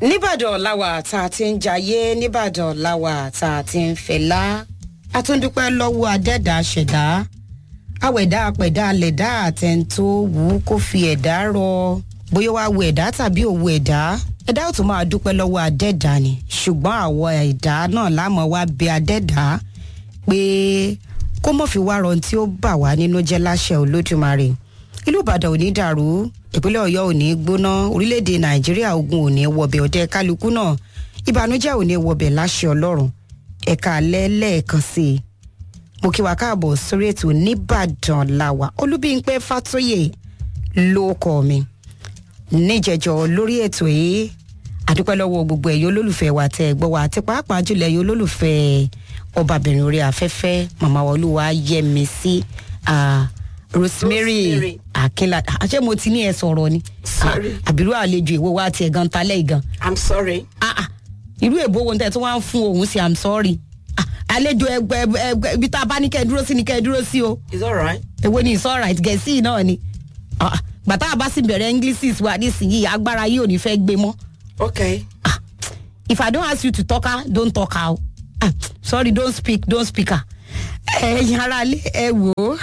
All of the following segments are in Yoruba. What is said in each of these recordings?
nìbàdàn làwà tá a ti ń jayé nìbàdàn làwà tá a ti ń fẹlá a tún dúpẹ́ lọ́wọ́ adẹ́dàá ṣẹ̀dá àwẹ̀dá apẹ̀dá alẹ̀dá àtẹ̀ntó wù ú kó fi ẹ̀dá rọ bóyá wàá wo ẹ̀dá tàbí òwò ẹ̀dá ẹ̀dá ò tún máa dúpẹ́ lọ́wọ́ adẹ́dàá ni ṣùgbọ́n àwọn ẹ̀dá náà lámọ̀ wá bẹ adẹ́dàá pé kó mọ̀ fi wá rọrùn tí ó bà wá nínú jẹ́ láṣẹ olódùmarè ìlú ìbàdàn ò ní dàrú ìpínlẹ̀ ọ̀yọ́ ò ní gbóná orílẹ̀-èdè nàìjíríà ogun ò ní wọbẹ̀ ọ̀dẹ kálukú náà ìbànújẹ́ ò ní wọbẹ̀ láṣẹ ọlọ́run ẹ̀ka alẹ́ lẹ́ẹ̀kan sí i mo kí wa káàbọ̀ sórí ètò nìbàdàn làwà olúbíńpẹ́ fàtóyè ló kọ́ mi níjẹjọ lórí ètò yìí àdúpẹ́ lọ́wọ́ gbogbo ẹ̀yọ́ olólùfẹ́ wa tẹ́ ẹ gbọ́ wa àti pàápàá jùlọ ẹ̀yọ́ olólùfẹ́ ọbabìnrin orí afẹ́fẹ́ màmá olúwa yẹmi sí rosemary Rosemary. akínlá àṣẹ mo ti ní ẹ sọ̀rọ̀ ni Sorry. Ah, àbírú àlejò ìwọ wa tiẹ̀ gan talẹ́ ìgan i'm sorry. ah ah irú èbó wo tẹ tí wọn ń fún òun sí i'm sorry ah àlejò ẹgbẹ ẹgbẹ ibi tá a bá ní kẹ dúró sí ni kẹ dúró sí o it's alright. èwo ni it's alright gẹ̀ẹ́sì náà ni Ah, ah, gbàtà àbá sì bẹ̀rẹ̀ english wa nísìnyí agbára yìí ò ní fẹ́ gbé mọ́ okay. ah if i don ask you to talk ah don't talk ah ah sorry don't speak don't speak ah ẹ̀yin ara lé ẹ wò ó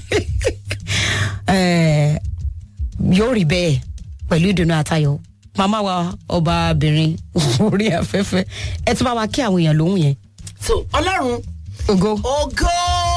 Eh, yóò rí bẹ́ẹ̀ pẹ̀lú ìdùnnú àtayọ̀ màmá wa ọbaabìnrin orí afẹ́fẹ́ ẹ tún bá wa kí àwọn èèyàn lóhùn yẹn so ọlọ́run ògo. ògo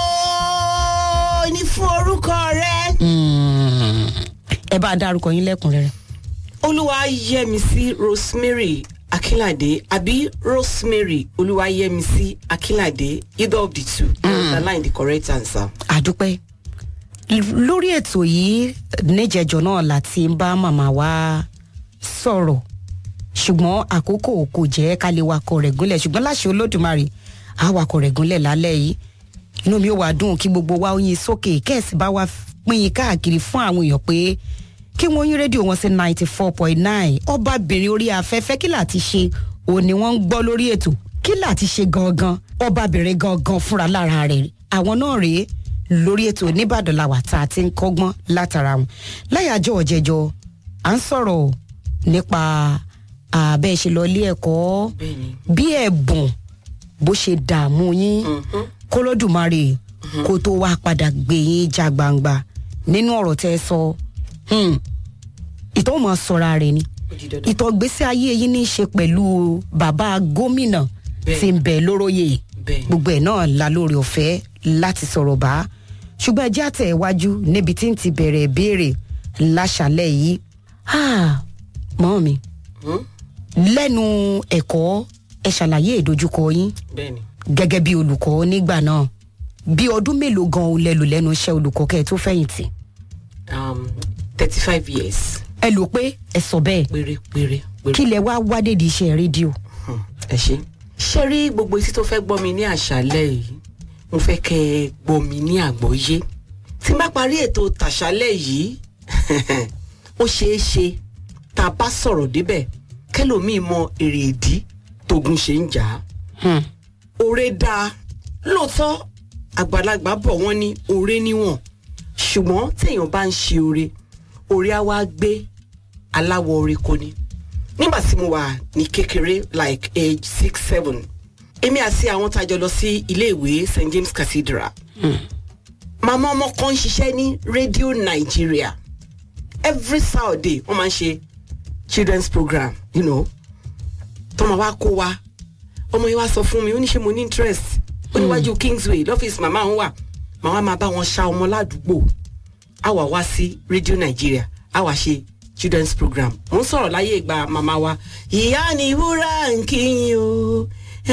ní fún orúkọ rẹ. Mm. ẹ bá a dárúkọ yín lẹ́kùnrẹ́rẹ́. olúwayẹmísí rosemary akínládé àbí rosemary olúwayẹmísí akínládé either of the two. Mm. underline the correct answer. àdúpẹ́ L- lórí ètò yìí níjẹjọ náà láti ń bá màmá wa sọ̀rọ̀ ṣùgbọ́n àkókò kò jẹ́ ká lè wakọ̀ rẹ̀ gúnlẹ̀ ṣùgbọ́n láṣẹ olódùmarè á wakọ̀ rẹ̀ gúnlẹ̀ lálẹ́ yìí inú mi ò wá dùn kí gbogbo wa ó yin sókè kẹ́ẹ̀sì bá wa pín in káàkiri fún àwọn èèyàn pé kí wọ́n yín rédíò wọn sí ninety four point nine ọbabìnrin orí afẹ́fẹ́ kí láti ṣe òun ni wọ́n ń gbọ́ lórí ètò kí láti ṣe gangan ọbabìnrin gangan fúnra lára rẹ̀ àwọn náà rèé lórí ètò nìbàdàn làwà tá a ti ń kọ́gbọ́n látara wọn láyàjọ́ ọ̀jẹ̀jọ́ à ń sọ̀rọ̀ nípa àbẹ́ ṣe lọ ilé ẹ̀kọ́ bẹ́ẹ̀ni. bí ẹ̀bùn bó ṣe dààmú yín kólódùmarè kó tó wá padà gbé yín já gbangba nínú ọ̀rọ̀ tẹ́ ẹ sọ hmm, ìtọ́ mọ̀ sọ̀ra rẹ̀ ni ó di dandan. ìtọ́gbésí ayé yín ní í ṣe pẹ̀lú bàbá gómìnà Bẹ́ẹ̀. tí ń bẹ̀ lóróyè Bẹ́ẹ̀. gbogbo ẹ̀ náà la lórí ọ̀fẹ́ láti sọ̀rọ̀ bá ṣùgbọ́n ẹjẹ́ àtẹ̀ iwájú níbi tí ń ti bẹ̀rẹ̀ ìbéèrè láṣàlẹ̀ yìí Ah, mọ́ mi Hmm? lẹ́nu ẹ̀kọ́ ẹ ṣàlàyé ìdojúkọ yín bẹ́ẹ̀ni. gẹ́gẹ́ bí olùkọ́ nígbà náà bí ọdún mélòó gan o lẹ lò lẹ́nu iṣẹ́ olùkọ́ kẹ́ ẹ tó fẹ̀yìntì um, thirty five years ẹ lò pé ẹ sọ bẹ́ẹ̀ péré péré péré. kí lẹ wá wádé di iṣẹ́ rédíò Hmm, ẹ ṣe. ṣé rí gbogbo etí tó fẹ́ gbọ́ mi ní àṣálẹ̀ yìí mo fẹ́ kẹ́ ẹ gbọ́ mi ní àgbọ́yé tí n bá parí ètò tàṣálẹ̀ yìí ó ṣeé ṣe tá a bá sọ̀rọ̀ débẹ̀ kẹlòmíì mọ èrè ìdí tógun ṣe ń jà á Hmm. oore dáa lóòótọ́ àgbàlagbà bọ̀ wọ́n ní oore níwọ̀n ṣùgbọ́n téèyàn bá ń ṣe oore oore á wá gbé aláwọ̀ oore kò ní. nígbà tí mo wà ní kékeré like age six seven èmi àti àwọn tá a jọ lọ sí iléèwé st james cathedral màmá ọmọ kan ń ṣiṣẹ́ ní radio nigeria every saturday wọ́n máa ń ṣe children's program you know tọ́mọ wa kó wa ọmọ yẹn wá sọ fún mi ó ní ṣe mo ní interest ó níwájú kingsway lọ́fíìsì màmá òun wà màmá máa bá wọn ṣa ọmọ ládùúgbò á wà wá sí radio nigeria á wà ṣe children's program mo ń sọ̀rọ̀ láyé ìgbà màmá wa ìyá ni wúrà ń kíyìn o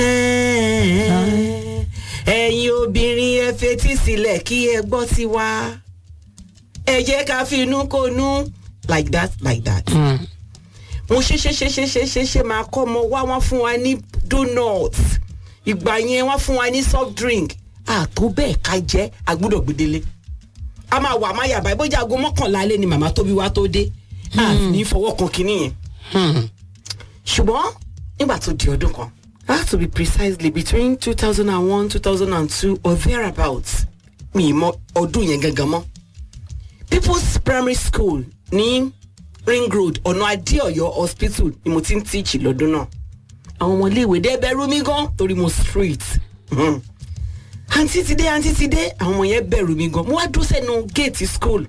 ẹ̀yin obìnrin ẹ fetí sílẹ̀ kí ẹ gbọ́ sí wa ẹ jẹ́ ká fi inú konú like that like that Hmm. mo ṣe ṣe ṣe ṣe ṣe ṣe ṣe máa kọ́ ọmọ wá wọ́n fún wa ní donut ìgbà yẹn wọ́n fún wa ní soft drink àtó bẹ́ẹ̀ ká jẹ́ àgbúdọ̀ gbedele a máa wà má yàbá ìbójú aago mọ́kànlá alẹ́ ni màmá tóbi wá tó dé a ní fọwọ́ kan kínní yẹn Hmm. ṣùgbọ́n nígbà tó di ọdún kan that to be precisely between two thousand and one two thousand and two or thereabouts mi ì mọ ọdún yẹn gangan mọ́ people's primary school ní ring road ọ̀nà adéọ̀yọ́ hospital ni mo ti ń teach lọ́dún náà àwọn ọmọ iléèwé dé bẹ̀rù mi gan torí mo street Mhm. àǹtí ti dé àǹtí ti dé àwọn ọmọ yẹn bẹ̀rù mi gan mo wá dúró sẹ́nu gate school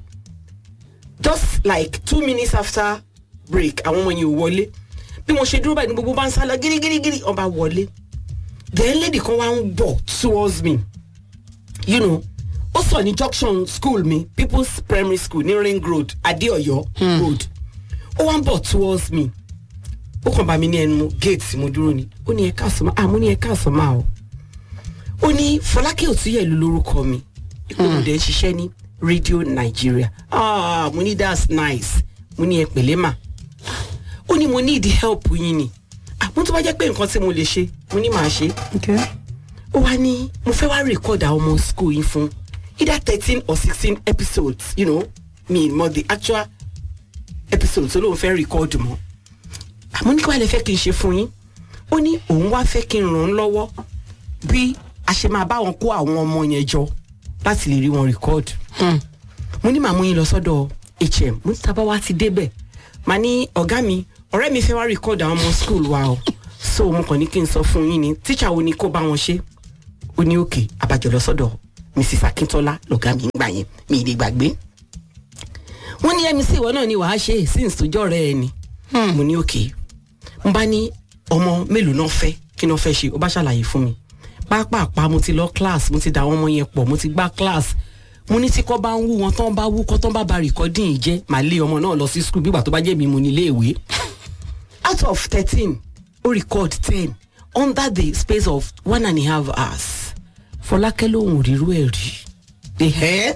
just like two minutes after break àwọn ọmọ yẹn ò wọlé bí mo ṣe dúró báyìí ní gbogbo bá ń sá lọ gírígírígírí ọba wọlé then lady kan wá ń bọ̀ towards me you know ó sọ ní junction school mi people's primary school ní ring road adeoyo road ó wá ń bọ̀ towards me ó kàn bá mi ní ẹnu gate mo dúró ni ó ní ẹ káàsán máa ah mo ní ẹ káàsán máa o ó ní fọlákẹ́ òtúyẹ̀lú lórúkọ mi ìpinnu dẹ̀ ń ṣiṣẹ́ ní radio nigeria ah mo ní that's nice mo ní ẹ pẹ̀lẹ́ mà ó ní mo need help yín ni ah mo tún bá jẹ́ pé nǹkan tí mo lè ṣe mo ní màá ṣe okay. ó wá ní mo fẹ́ wá record àwọn ọmọ school yín fún either thirteen or sixteen episodes you know me mo the actual episodes olóhùn fẹ́ record mọ́ àmọ́ ní kí wàá lè fẹ́ kí n ṣe fún yín ó ní òun wá fẹ́ kí n ràn án lọ́wọ́ bí a ṣe máa bá wọn kó àwọn ọmọ yẹn jọ láti lè rí wọn record mo ní màá mú yín lọ sọ́dọ̀ hm mo ní tábà wá ti débẹ̀ màá ní ọ̀gá mi ọ̀rẹ́ mi fẹ́ wá record àwọn ọmọ school wa o so mo kàn ní kí n sọ fún yín ni tíṣà wo ni kó bá wọn ṣe ó ní òkè abájọ lọ sọ́dọ̀ mrs akintola lọ̀gá mi ń gbà yẹn mi ì lè gbàgbé wọ́n ní mc ìwọ náà ni wàá ṣe since tó jọ́ rẹ̀ ẹ ni mo ní òkè n bá ní ọmọ mélòó náà fẹ́ kí náà fẹ́ ṣe ó bá ṣàlàyé fún mi pápápá mo ti lọ class mo ti dà àwọn ọmọ yẹn pọ̀ mo ti gbá class mo ní tí kò bá ń wú wọn tán bá wú kọ́ tán bá ba rìkọ́dìn yìí jẹ́ màá lé ọmọ náà lọ sí school bígbà tó bá jẹ́ mi mo ní iléèwé out of thirteen ó record ten under the space of one and a half hours fọlákẹ́ lòun ò rírú ẹ̀ rí ẹ̀hẹ́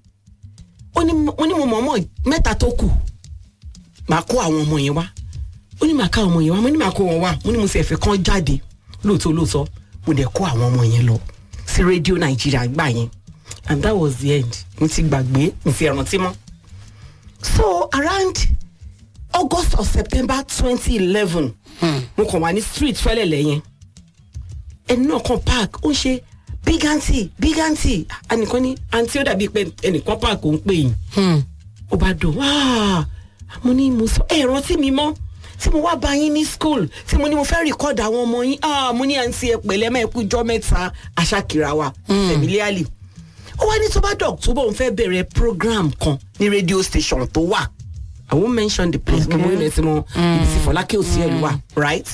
ó ní mo ní mo mọ̀ ọmọ mẹ́ta tó kù màá kó àwọn ọmọ yẹn wá ó ní màá ká ọmọ yẹn wá mo ní màá kó wọn wá mo ní mo sì ẹ̀fẹ̀ kan jáde lóòótọ́ lóòótọ́ mo dẹ̀ kó àwọn ọmọ yẹn lọ sí rédíò nàìjíríà gbà yẹn and that was the end mo ti gbàgbé mo ti rántí mọ́ so around august or september twenty eleven mo kàn wá ní street fẹ́lẹ̀lẹ̀ yẹn ẹni náà kan park ó ń ṣe big aunty big aunty ẹnìkan ní aunty ó dàbí pé ẹnìkan park ó ń pè yín ó bá dùn wáá mo ní mo sọ ẹ rántí mi mọ́ tí mo wá bá yín ní school tí mo ní mo fẹ́ record àwọn ọmọ yín ah mo ní àǹtí ẹ pẹ̀lẹ́ mẹ́ kú jọ́ mẹ́ta aṣákìrà wa familiarly ó wá ní tó bá dọ̀ tó bọ̀ ń fẹ́ bẹ̀rẹ̀ program kan ní radio station tó wà i won't mention the place gbogbo ilẹ̀ tí mo ibi tí fọlákẹ́ òsì ẹ̀ ló wà right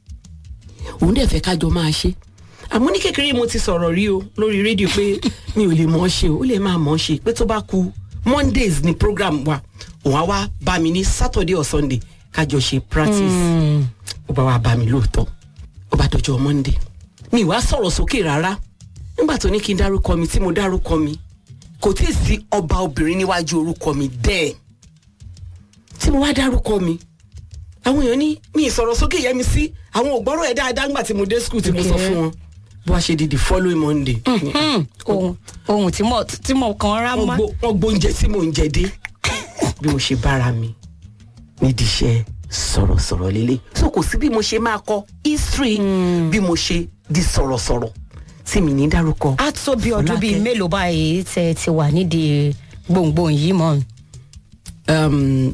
òun dẹ̀ fẹ́ kájọ máa ṣe àmọ́ ní kékeré mo ti sọ̀rọ̀ rí o lórí rédíò pé mi ò lè mọ̀ ọ́ ṣe o ó lè máa mọ̀ ọ́ ṣe pé tó bá ku mondays ni program wa òun á wá bá mi ní saturday or sunday kájọ ṣe practice ó bá wá bá mi lóòótọ́ ó bá dọjọ́ monday mi wá sọ̀rọ̀ sókè rárá nígbà tó ní kí n dárúkọ mi tí mo dárúkọ mi kò tí ì sí ọba obìnrin níwájú orúkọ mi dẹ́ẹ̀ tí mo wá dárúkọ mi àwọn èèyàn ní mi ìsọ̀rọ̀ sókè yẹ mi sí àwọn ògbọ́rọ̀ ẹ̀ dáadáa nígbà tí mo dé school tí mo sọ fún wọn bó a ṣe di the following monday ohun ohun tí mo tí mo kàn rá wọ́n mọ́. gbó- wọ́n gbóúnjẹ tí mò ń jẹ dé bí mo ṣe bára mi nídìí iṣẹ́ sọ̀rọ̀sọ̀rọ̀ lélẹ̀ so kò sí bí mo ṣe máa kọ history bí mo ṣe di sọ̀rọ̀sọ̀rọ̀ tí mi ní dárúkọ. á tó bí ọdún bíi Fọlákẹ́. mélòó báyìí tẹ ti wà nídìí gbòǹgbòǹ yìí mọ́. um,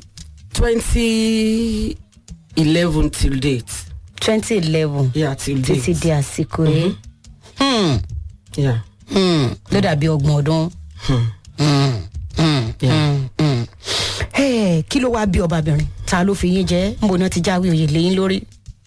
twenty eleven till date. twenty eleven yeah till date. títí di àsìkò yìí Hmm, yeah. hmm, ló dàbí ọgbọ̀n ọdún. Hmm. Hmm, hmm, Yeah. hmm, hmm. Ẹ, kí ló wáá bí ọbabìnrin ta ló fi yín jẹ ń bo náà ti jáwé oyè lẹ́yìn lórí.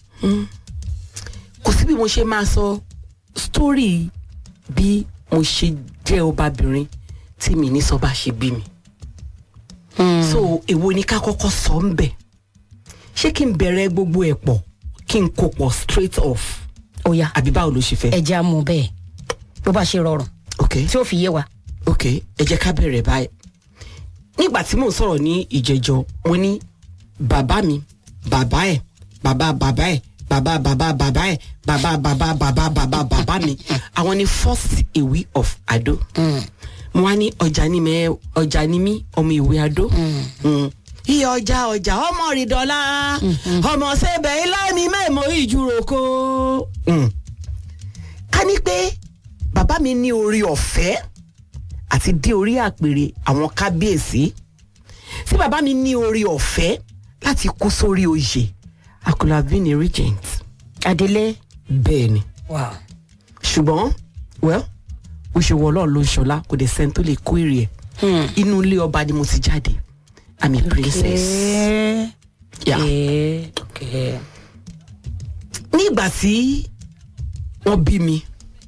kò sí bí mo ṣe máa sọ story bí mo ṣe jẹ́ ọbabìnrin tí mi ní sọ bá ṣe bí mi. so èwo ni ká kọ́kọ́ sọ ń bẹ̀ ṣé kí n bẹ̀rẹ̀ gbogbo ẹ̀ pọ̀ kí n kó pọ̀ straight off ó yá àbí báwo ló ṣe fẹ́. ẹja mú bẹ́ẹ̀ bó bá ṣe rọrùn ok tí ó fi yé wa. ok ẹ jẹ́ ká bẹ̀rẹ̀ báyìí nígbà tí mò ń sọ̀rọ̀ ní ìjẹjọ mo ní bàbá mi bàbá ẹ̀ bàbá bàbá ẹ̀ bàbá bàbá bàbá ẹ̀ bàbá bàbá bàbá bàbá bàbá mi àwọn ni first ìwé of Ado mo wá ní ọjà ni mẹ ọjà ni mí ọmọ ìwé Ado Mm. iye ọjà ọjà ọmọ rìdọ́lá ọmọ sẹ́bẹ̀ ilá mi mẹ́mọ́ ìjúròkó. Mm ká ní pé bàbá mi ní orí ọ̀fẹ́ àti dé orí àpèrè àwọn kábíyèsí tí bàbá mi ní orí ọ̀fẹ́ láti kú sórí oyè I could have been a regent adelé. bẹ́ẹ̀ ni wow. ṣùgbọ́n well ó ṣe wọ ọlọ́run ló ń ṣọlá kò dé sẹ́ni tó lè kó èrè ẹ̀ Hmm. inú ilé ọba ni mo ti jáde I'm a princess. Okay. Yeah. Okay. Okay. ní ìgbà tí wọ́n bí mi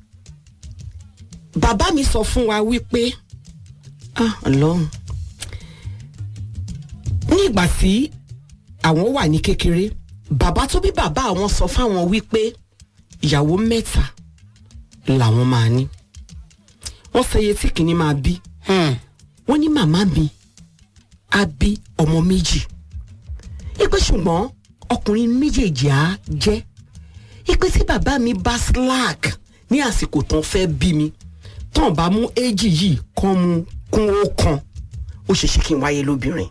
bàbá mi sọ fún wa wípé ah ọlọ́run ní ìgbà tí àwọn wà ní kékeré bàbá tó bí bàbá àwọn sọ fáwọn wípé ìyàwó mẹ́ta làwọn máa ní wọ́n sọ iye tí kìíní máa bí Hmm. wọ́n ní màmá mi á bí ọmọ méjì ipe ṣùgbọ́n ọkùnrin méjèèjì á jẹ́ ipe tí bàbá mi bá slack ní àsìkò tán fẹ́ bí mi tán bá mú éjì yìí kán mu kún ó kan ó ṣeéṣe kí n wáyé lóbìnrin.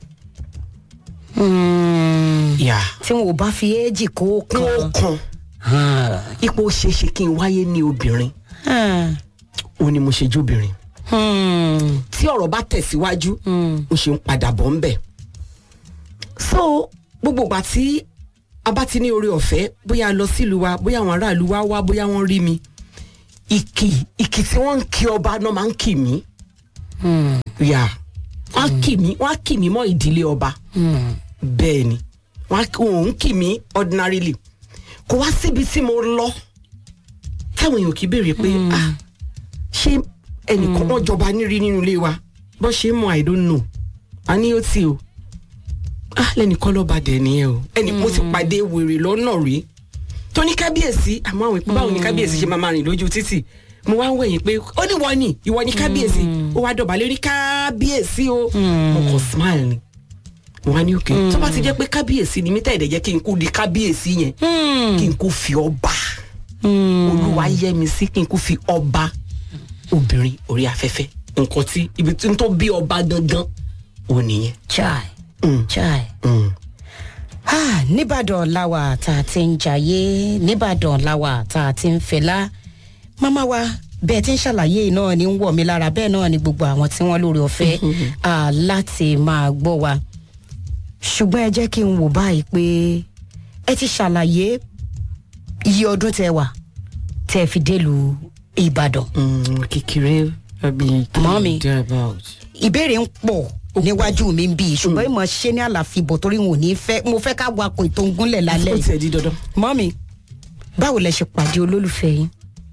Hmm. yà tí wọn ò bá fi éèjì kó kún ó kan. kan ipò ó ṣeéṣe kí n wáyé ní obìnrin Hmm. ó ní mo ṣe jóbìnrin Hmm. tí ọ̀rọ̀ bá tẹ̀síwájú Hmm. mo ṣe ń padà bọ̀ ń bẹ̀. so gbogbo ìgbà tí a bá ti ní oore ọ̀fẹ́ bóyá a lọ sílùú wa bóyá àwọn aráàlú wa wá bóyá wọ́n rí mi ìkì ìkì tí wọ́n ń kí ọba náà máa ń kì mí. Hmm. yà wọ́n á kì mí wọ́n á kì mí mọ́ ìdílé ọba Hmm. bẹ́ẹ̀ ni wọ́n á wọ́n ń kì mí ordinarily kò wá síbi tí mo lọ táwọn èèyàn kì í béèrè pé ah ṣé ẹnìkan wọn jọba nírí nínú ilé wa bó ṣe ń mọ i don't know a ní ó ti o ah lẹ́nìkan lọ́ba dẹ̀ nìyẹn o ẹnì mo ti pàdé wèrè lọ́nà rí tó ní kábíyèsí àmọ́ àwọn ìpín báwo ni kábíyèsí ṣe máa máa rìn lójú títì mo wá ń wẹ̀yìn pé ó ní wọ́n ni ìwọ ni kábíyèsí ó wá dọ̀bálẹ̀ ní kábíyèsí o mo kàn smile ni mo wá ní òkè tó bá ti jẹ́ pé kábíyèsí ni mí tẹ̀lé jẹ́ kí n kú di kábíyèsí yẹn Hmm. kí n kú fi ọba Hmm. olúwa yẹ mi sí kí n kú fi ọba obìnrin orí afẹ́fẹ́ nǹkan tí ibi tí n tó bí ọba gangan ò nìyẹn. chai Mm, chai. mm. Ah, nìbàdàn làwà tá a ti ń jayé nìbàdàn làwà tá a ti ń fẹlá màmá wa bẹ́ẹ̀ tí ń ṣàlàyé náà ni ń wọ̀ mí lára bẹ́ẹ̀ náà ni gbogbo àwọn tí wọ́n lórí ọ̀fẹ́ ah, láti máa gbọ́ wa ṣùgbọ́n ẹ jẹ́ kí n wò báyìí pé ẹ ti ṣàlàyé iye ọdún tẹ wà tẹ fi délùú ìbàdàn Mm, kékeré àbí Mọ́mì. thereabout. ìbéèrè ń pọ̀ níwájú mi ń bí ṣùgbọ́n ìmọ̀ ṣe ní àlàfíbọ̀ torí wọn ò ní fẹ́ mo fẹ́ ká wakọ̀ ètò ń gúnlẹ̀ lálẹ́ ó yìí tiẹ̀ di dandan. mọ́mi báwo lẹ ṣe pàdé olólùfẹ́ yín.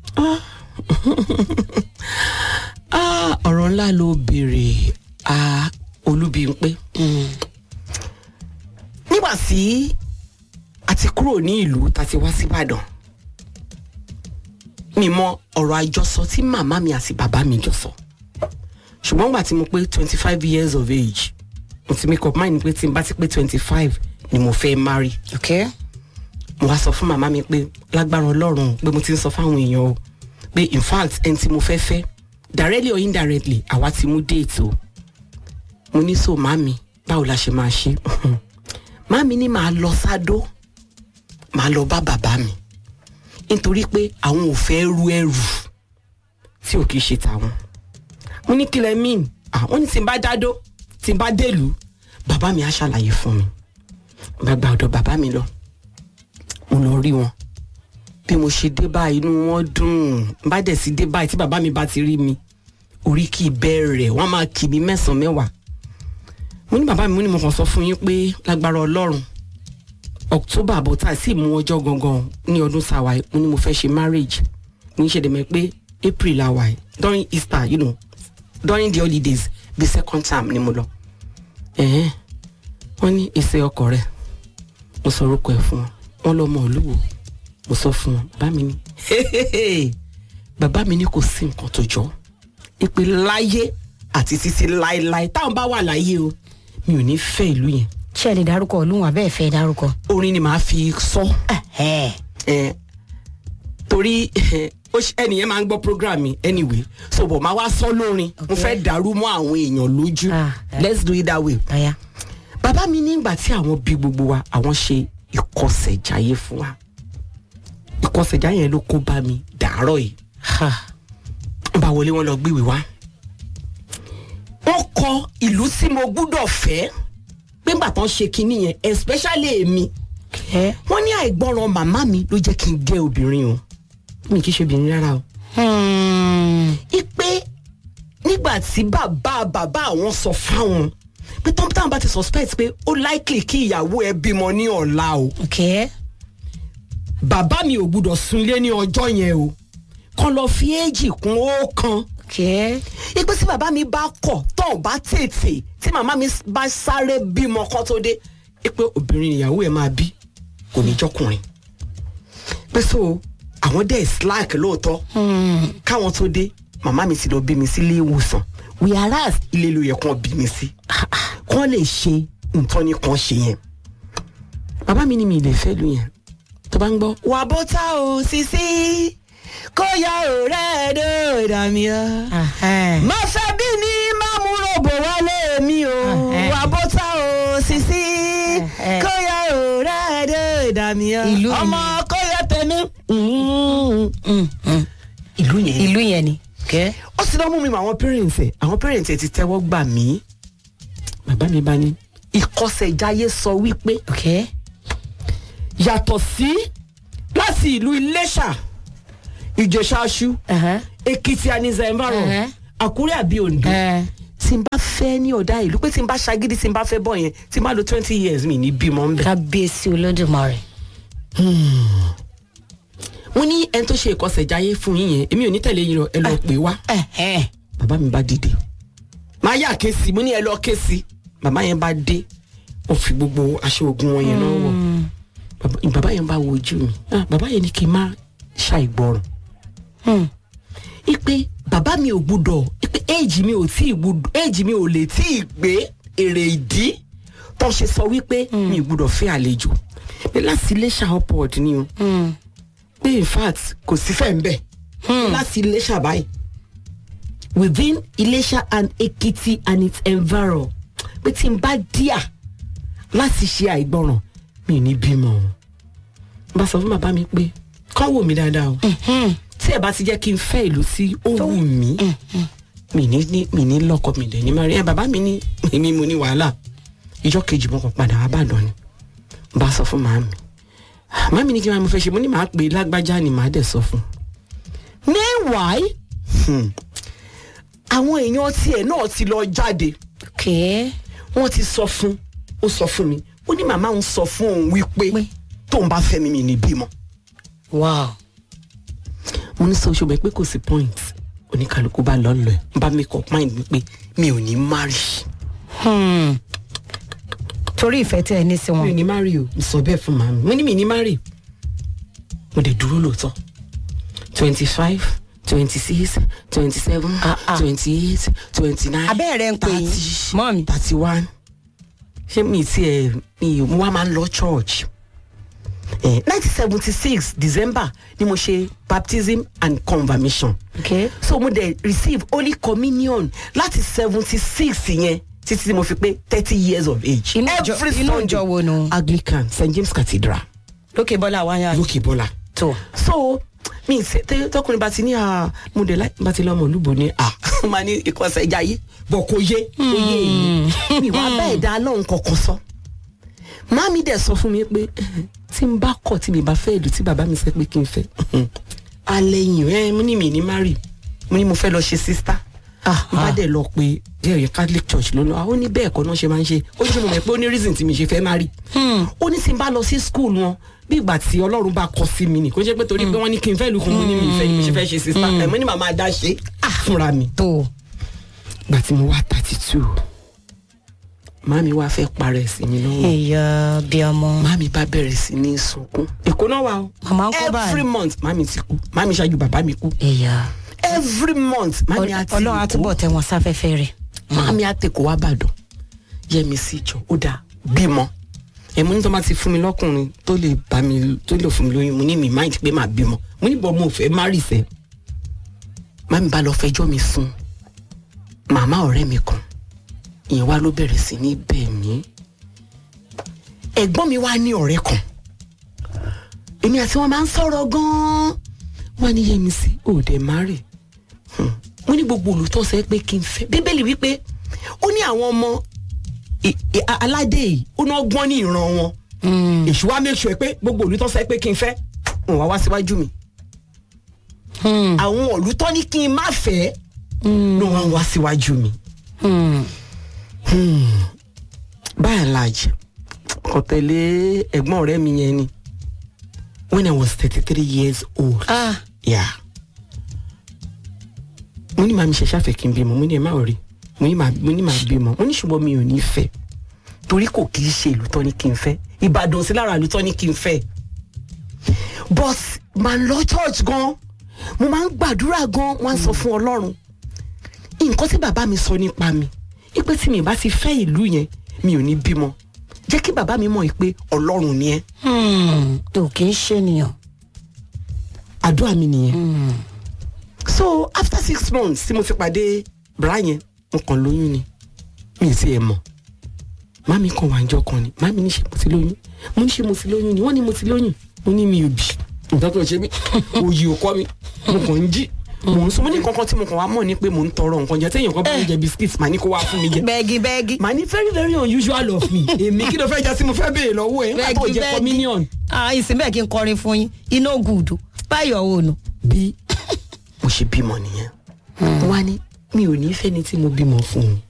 Ah, ọ̀rọ̀ ńlá ló béèrè a olúbíńpé. nígbà tí a ti kúrò ní ìlú tá a ti wá síbàdàn mi mọ ọ̀rọ̀ àjọsọ tí màmá mi àti bàbá mi jọ sọ ṣùgbọ́n nígbà tí mo pé twenty five years of age mo ti make up mind pé tí n bá ti pé twenty five ni mo fẹ́ marry ok mo wá sọ fún màmá mi pé lágbára ọlọ́run pé mo ti ń sọ fáwọn èèyàn o pé in fact ẹni tí mo fẹ́ fẹ́ directly or indirectly àwa ti mú déètì o mo ní so màmí báwo la ṣe máa ṣe màmí ní màá lọ sádó màá lọ bá bàbá mi nítorí pé àwọn ò fẹ́ ru ẹrù tí ò kìí ṣe tàwọn mo ní kílẹ̀ mean àwọn ní tí n bá dádó tí n bá délùú bàbá mi á ṣàlàyé fún mi bàbá ọ̀dọ̀ bàbá mi lọ mo lọ rí wọn bí mo ṣe dé báyìí inú wọn dùn bá dẹ̀ sí dé báyìí tí bàbá mi bá ti rí mi orí kì í bẹ̀rẹ̀ wọ́n máa kì mí mẹ́sàn-án mẹ́wàá mo ní bàbá mi mo ní mo kàn sọ fún yín pé lágbára ọlọ́run october àbọ̀tà sì mú ọjọ́ gangan ní ọdún sáwà yìí mo ní mo fẹ́ ṣe marriage mo ní ṣẹ̀dẹ̀ mẹ́ pé april la wà yìí during easter you know during the holidays the second term ni mo lọ ẹ̀hẹ́n wọ́n ní èsè ọkọ rẹ̀ mo sọ orúkọ ẹ̀ fún wọn wọ́n lọ́mọ olúwo mo sọ fún wọn bàbá mi ní bàbá mi ní kò sí nǹkan tó jọ ìpè láyé àti títí láéláé táwọn bá wà láyé o mi ò ní fẹ́ ìlú yẹn ṣé ẹ lè dárúkọ olúwọn abẹ́ẹ̀ fẹ́ dárúkọ. orin ni màá fi sọ ẹ ẹ torí ó ṣe- ẹnìyẹn máa ń gbọ́ program mi anyway so bọ̀ máa wá sọ lórin mo Okay. fẹ́ dàrú mọ́ àwọn èèyàn lójú Ah, eh. let's do it that way ọ̀ya. bàbá mi nígbà tí àwọn bí gbogbo wa àwọn ṣe ìkọsẹ̀jáyé fún wa ìkọsẹ̀jáyé yẹn ló kó bá mi dàárọ̀ yìí Ha. wọ́n bá wọlé wọn lọ gbéwèé wá wọ́n kọ ìlú tí mo gbúdọ̀ fẹ́ pé nígbà tán ṣe kinní yẹn especially èmi Okay. wọ́n ní àìgbọràn màmá mi ló jẹ́ kí n gẹ́ obìnrin o mi kì í ṣe obìnrin rárá o. Hmm. ipe nígbà tí bàbá bàbá àwọn sọ fáwọn pé tọ́m táwọn bá ti suspect pé ó likely kí ìyàwó ẹ bímọ ní ọ̀la o Okay. bàbá mi ò gbúdọ̀ sunlé ní ọjọ́ yẹn o kàn lọ fi éèjì kún ọ̀kan Okay. ipe tí bàbá mi bá kọ̀ tán bá tètè tí màmá mi bá sáré bímọ kan tó dé ipe obìnrin ìyàwó ẹ máa bí kò ní jọkùnrin pé so àwọn dẹ̀ slack lóòótọ́ Hmm. káwọn tó dé màmá mi ti lọ bí mi sí ilé ìwòsàn whereas ilé ló yẹ kán bí mi sí kán lè ṣe nǹkan ní kan ṣe yẹn bàbá mi ní mi lè fẹ́ lu yẹn tó bá ń gbọ́. wà bó tá o sisi kó ya ọ̀rẹ́ ẹ̀dọ́ ìdààmú ya Ahẹ́. má fẹ́ bí ní má mú ròbò wálé mi o Ẹhẹ́. wà bó tá o sisi Ẹhẹ́. kó ya ọ̀rẹ́ ẹ̀dọ́ ìdààmú ya Ìlú mi. ọmọ kó ya tẹ̀mí. Mm. Hmm. Hmm. ìlú yẹn ìlú yẹn ni. Okay. ó sì lọ́ mú mi mọ àwọn parents ẹ̀ àwọn parents ẹ̀ ti tẹ́wọ́ gbà mí bàbá mi bá ní ìkọsẹ̀jáyé sọ wípé Okay. yàtọ̀ sí láti ìlú iléṣà ìjẹ̀ṣàṣù Uh-huh. èkìtì ànizà ẹ̀mbàrọ̀ Uh-huh. àkúrẹ́ àbí oǹdó Uh, tí n bá fẹ́ ní ọ̀dà ìlú pé tí n bá ṣagídí tí n bá fẹ́ bọ̀ yẹn tí n bá lo twenty years mi ní bímọ ń bẹ̀. kábíyèsí olódùmarè. mo ní ẹni tó ṣe ìkọsẹ̀jáyé fún yín yẹn èmi ò ní tẹ̀lé yín lọ ẹ lọ pè wá. Ẹhẹ́. bàbá mi bá dìde máa yà ké sí mo ní ẹ lọ ké sí bàbá yẹn bá dé ó fi gbogbo aṣọ ogun wọn yẹn náà wọ Bàbá- bàbá yẹn bá wo ojú mi Ah, bàbá yẹn ní kí n má ṣàìgbọràn Hmm. ipe bàbá mi ò gbúdọ̀ ipe éèjì mi ò tí ì gbúdọ̀ éèjì mi ò lè tí ì gbé èrè ìdí tó ṣe sọ wípé mi ò gbúdọ̀ fẹ́ àlejò pé láti iléṣà upward ni o Hmm. pé in fact kò sí fẹ́ ń bẹ̀ láti iléṣà báyìí within iléṣà and ekiti and its environ pé tí n bá díà láti ṣe àìgbọràn mi ò ní bímọ o n bá sọ fún bàbá mi pé kán wò mí dáadáa o Hmm. tí ẹ bá ti jẹ́ kí n fẹ́ ìlú tí ó wù mí mi ní ní mi ní lọ́kọ mi dẹ̀ ní má rí ẹ bàbá mi ní èmi mo ní wàhálà ìjọ kejì mo kàn padà wá bàdàn ni n bá sọ fún màámi màámi ní kí n máa mo fẹ́ ṣe mo ní màá pè é lágbájá ni màá dẹ̀ sọ fún un. meanwhile hmm, àwọn èèyàn tiẹ̀ náà ti lọ jáde Okay. wọ́n ti sọ fún ó sọ fún mi ó ní màmá òun sọ fún òun wípé Pé? tóun bá fẹ́ mi mi ní bímọ Wow. mo ní sọ ṣùgbọ́n pé kò sí point oníkàlùkù bá lọ lọ ẹ̀ n bá make up mind mi pé mi ò ní marry Hmm. torí ìfẹ́ tẹ́ ẹ ní sí mi ò wọn. ní marry o mo sọ bẹ́ẹ̀ fún màmí mo ní mi ní marry mo dẹ̀ dúró lóòótọ́ twenty five twenty six twenty seven Ah, ah. twenty eight twenty nine abẹ́ẹ̀ rẹ̀ ń pè yín mọ́mí. thirty one ṣé mi ti ẹ̀ mi ò mo wá máa ń lọ church nineteen seventy six december ni mo ṣe baptism and confirmation Okay. so mo dẹ̀ receive holy communion láti seventy six yẹn títí tí mo fi pé thirty years of age. Inú ìjọ- inú ìjọ wo nu? anglican st james cathedral lókè bọ́lá wáyà lókè bọ́lá. tó. so mi ṣe tẹ tọkùnrin bá ti ní ah, mo dẹ̀ láì bá ti lọ́mọ olúbo ní à máa ní ìkọsẹ̀ ìjà yé bọ̀ kò yé kò yé èyí mi wá bá ẹ̀dá lọ́hùn kankan sọ. Màmí dẹ̀ sọ fún mi pé tí n bá kọ̀ tí mi bá fẹ́ ìlú tí bàbá mi sẹ́ pé kí n fẹ́ alẹ́ yìí ẹ mo ní mi ní mari mo ní mo fẹ́ lọ ṣe sísítà Ah, n bá ah. dẹ̀ lọ pé díẹ̀ catholic church ló lọ àwọn ní bẹ́ẹ̀ kọ́ náà ṣe máa ń ṣe ó ní sọ mo mọ̀ pé ó ní reason tí mi ṣe fẹ́ mari ó ní tí n bá lọ sí school wọn bí ìgbà tí ọlọ́run bá kọ sí mi nì kó jẹ́ pé torí pé wọ́n ní kí n fẹ́ lu kún mo ní mi ìfẹ́ ni mo ṣe fẹ́ ṣe sísítà ẹ̀ mo ní màmá dá ṣe fúnra mi tó. gbà tí mo wá thirty two màmí wá fẹ́ parẹ́ sí mi lọ́wọ́ ẹ̀yà bí ọmọ. màmí bá bẹ̀rẹ̀ sí ní sunkún èkó náà wà o Màmá ń kọ́ báyìí. every month màmí ti kú màmí ṣáájú bàbá mi kú ẹ̀yà. every month màmí àti ọlọ́run àtúbọ̀ tẹ wọn sáfẹ́fẹ́ rẹ̀. màmí àtẹkọ wá bàdàn yẹmi sí ìjọ ó dáa bímọ ẹmu ní tó bá ti fún mi lọkùnrin tó lè bá mi tó lè fún mi lóyún mo ní mi mind pé màá bímọ mo ní bọ́ mo fẹ́ má rì sẹ́ màmí bá lọ fẹjọ́ mi sùn màmá ọ̀rẹ́ mi kan ìyẹn wá ló bẹ̀rẹ̀ sí ní bẹ̀ mí ẹ̀gbọ́n mi wá ní ọ̀rẹ́ kan èmi àti wọn máa ń sọ̀rọ̀ gan-an wọ́n ní yẹmi sí òde má rè mo ní gbogbo olùtọ́sẹ̀ pé kí n fẹ́ bíbélì wípé ó ní àwọn ọmọ i- i- a- aládé yìí ó náà gbọ́n ní ìran wọn èṣù wa make sure pé gbogbo olùtọ́ sọ pé kí n fẹ́ wọn wá wá síwájú mi àwọn olùtọ́ ní kí n má fẹ́ ló wá wá síwájú mi by and large kò tẹ̀lé ẹ̀gbọ́n ọ̀rẹ́ mi yẹn ni when I was thirty three years old. ah Yeah. mo ní màmí ṣẹ̀ṣẹ̀ àfẹ́ kí n bímọ mo ní ẹ má rí mo ní màá mo ní màá bímọ mo ní ṣùgbọ́n mi ò ní fẹ́ torí kò kì í ṣe ìlú tán ní kí n fẹ́ ìbàdàn sí lára ìlú tán ní kí n fẹ́ but màá lọ church gan mo máa ń gbàdúrà gan wọ́n á sọ fún ọlọ́run nǹkan tí bàbá mi sọ nípa mi ipe tí mi bá ti fẹ́ ìlú yẹn mi ò ní bímọ jẹ́ kí bàbá mi mọ̀ pé ọlọ́run ni ẹ́ tó kì í ṣènìyàn. àdúrà mi nìyẹn. so after six months tí mo ti pàdé bra yẹn mo kàn lóyún ni mi ì sí ẹ mọ̀ mami kan wà njọ́ kan ni mami ní ṣe mo ti lóyún mo ní ṣe mo ti lóyún ni wọ́n ní mo ti lóyún mo ní mi ò bì nǹkan tó ṣe mí òyì ò kọ́ mi mo kàn ń jí mo ń sọ mo ní nǹkan kan tí mo kàn wá mọ̀ ni pé mo ń tọrọ nǹkan jẹ téèyàn kan bá mi jẹ biscuit màá ní kó wá fún mi jẹ bẹ́ẹ̀gì bẹ́ẹ̀gì. màá ní very very unusual of me èmi kí ló fẹ́ jẹ́ sí mo fẹ́ béèrè lọ́wọ́ ẹ̀ nígbà tó jẹ́ communion ah ìsìn bẹ́ẹ̀ kí n kọrin fún yín iná gùdù báyọ̀ òòlù. bí mo ṣe bímọ nìyẹn wá ní mi ò ní fẹ́ni tí mo bímọ fún un